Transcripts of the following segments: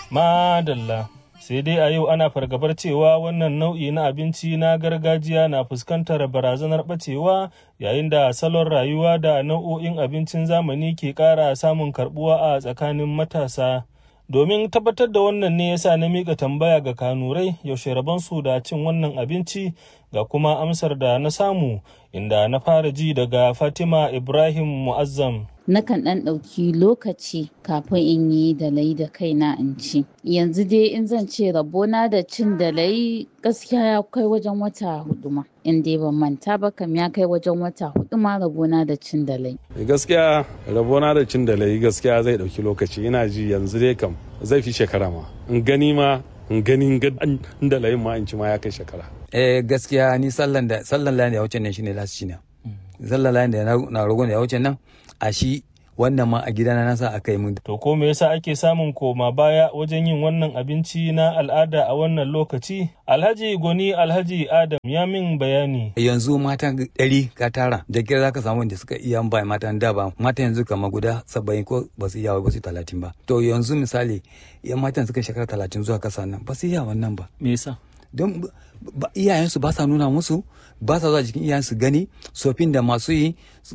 Madalla. Sai dai a yau ana fargabar cewa wannan nau'i na abinci na gargajiya na fuskantar barazanar ɓacewa yayin da salon rayuwa da nau'o'in abincin zamani ke ƙara samun karɓuwa a tsakanin matasa. Domin tabbatar da wannan ne yasa na miƙa tambaya ga kanurai yaushe rabonsu da cin wannan abinci ga kuma amsar da na samu inda na fara ji daga Fatima Ibrahim Mu'azzam. nakan ɗan ɗauki lokaci kafin in yi dalai da kaina in ci yanzu dai in zan ce rabona da cin dalai gaskiya ya kai wajen wata hudu ma in dai ban manta ba kam ya kai wajen wata hudu ma rabona da cin dalai gaskiya rabona da cin dalai gaskiya zai ɗauki lokaci ina ji yanzu dai kam zai fi shekara ma in gani ma in gani in dalayin ma in ci ma ya kai shekara eh gaskiya ni sallan da sallan layin da ya wuce nan shine last shine sallan layin da na rogon da ya wuce nan a shi wannan ma a gidana na sa aka yi mun. To ko me yasa ake samun koma baya wajen yin wannan abinci na al'ada a wannan lokaci? Alhaji Goni Alhaji Adam ya min bayani. Yanzu mata ɗari ka tara da kira za ka samu wanda suka iya ba matan da ba mata yanzu kama guda saba'in ko ba su iya ba su talatin ba. To yanzu misali yan matan suka shekara talatin zuwa kasa nan ba su iya wannan ba. Me yasa? Don iyayensu ba sa nuna musu ba sa zuwa jikin iyayensu gani sofin da masu yi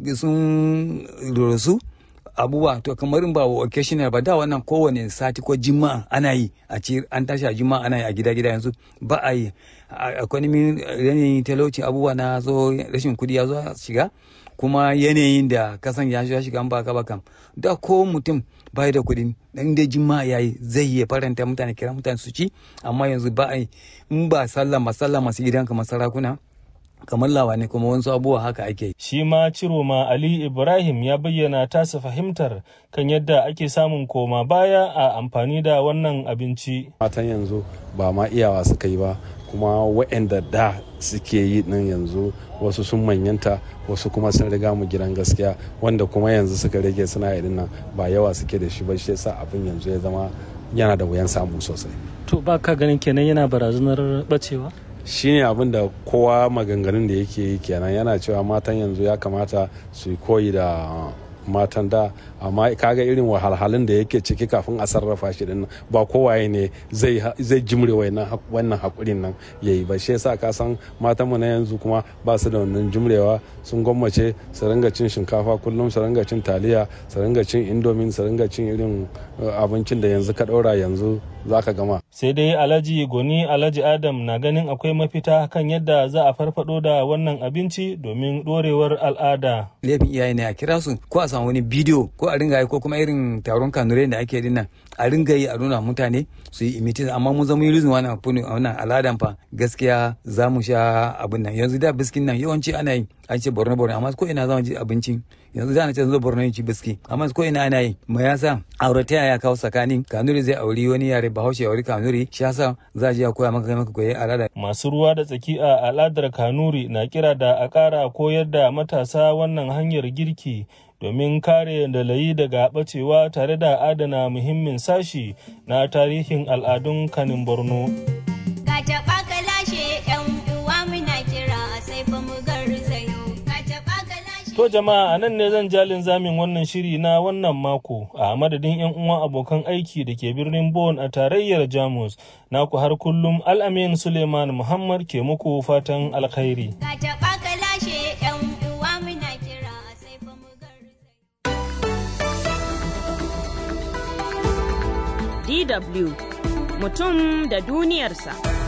sun rasu abubuwa to kamar in ba occasional ba da wannan kowane sati ko jima'a ana yi a ci an tashi a jima'a ana yi a gida gida yanzu ba a yi akwai yanayin talauci abubuwa na zo rashin kudi ya zo shiga kuma yanayin da kasan ya shiga an baka bakam da ko mutum bai da kuɗi dan da jima'a yayi zai iya faranta mutane kira mutane su ci amma yanzu ba a yi in ba sallah masalla masu gidan kamar sarakuna kamar lawane kuma wasu abubuwa haka ake. Shi ma Ciroma Ali Ibrahim ya bayyana tasa fahimtar kan yadda ake samun koma baya a amfani da wannan abinci. Matan yanzu ba ma iyawa suka yi ba kuma waɗanda da suke yi nan yanzu wasu sun manyanta wasu kuma sun riga mu gidan gaskiya wanda kuma yanzu suka rage suna irin nan ba yawa suke da shi ba shi yasa abin yanzu ya zama yana da wuyan samu sosai. To ba ka ganin kenan yana barazanar bacewa? shine abin da kowa maganganun da yake yi kenan yana cewa matan yanzu ya kamata su koyi da matan da amma kaga irin wahalhalun da yake ciki kafin a sarrafa shi din ba kowaye ne zai zai jimre wannan hakurin nan yayi ba shi yasa ka san matan mu na yanzu kuma ba su da wannan jimrewa sun gwammace su ringa cin shinkafa kullum su ringa cin taliya su ringa cin indomin su ringa cin irin abincin da yanzu ka ɗaura yanzu za ka gama. Sai dai Alhaji Goni Alhaji Adam na ganin akwai mafita kan yadda za a farfado da wannan abinci domin ɗorewar al'ada. Laifin iyaye ne a kira su ko a samu wani bidiyo ko a ringa yi ko kuma irin taron kanurai da ake dinnan a ringa yi a nuna mutane su yi imitin amma mun zama yi wannan wannan al'adan fa gaskiya za mu sha abin nan yanzu da biskin nan yawanci ana yi an ce borno borno amma ko ina zama ji abinci yanzu da na ce zo borno yin ci biski amma ko ina ana yi ma yasa aurataya ya kawo tsakanin kanuri zai auri wani yare bahaushe ya auri kanuri shi yasa za a je a koya maka kai maka koyi al'ada masu ruwa da tsaki a al'adar kanuri na kira da a ƙara koyar da matasa wannan hanyar girki domin kare dalayi daga bacewa tare da adana muhimmin sashi na tarihin al'adun kanin borno. To jama'a a nan ne zan jalin zamin wannan shiri na wannan mako a madadin 'yan uwan abokan aiki da ke birnin Bon a tarayyar Jamus naku har kullum Al'amin Suleiman Muhammad ke muku fatan alkhairi. DW mutum da duniyarsa.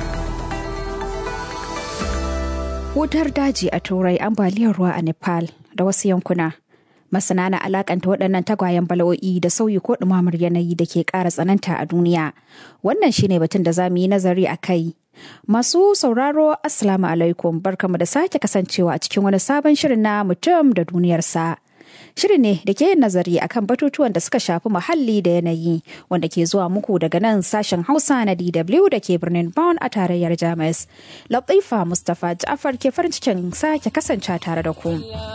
Wutar daji a Turai ambaliyar ruwa a Nepal da wasu yankuna. Masana na alakanta waɗannan tagwayen bala'o'i da sauyi ko ɗumamar yanayi da ke ƙara tsananta a duniya. Wannan shine batun da za mu yi nazari a kai. Masu sauraro Assalamu alaikum barkamu da sake kasancewa a cikin wani sabon shirin na mutum da duniyarsa. Shirin ne da ke yin nazari akan batutuwan da suka shafi muhalli da yanayi wanda ke zuwa muku daga nan sashen Hausa na DW da ke birnin Bonn a tarayyar Jamus. Latifa Mustapha Ja'far ke farin cikin sake kasance tare da ku.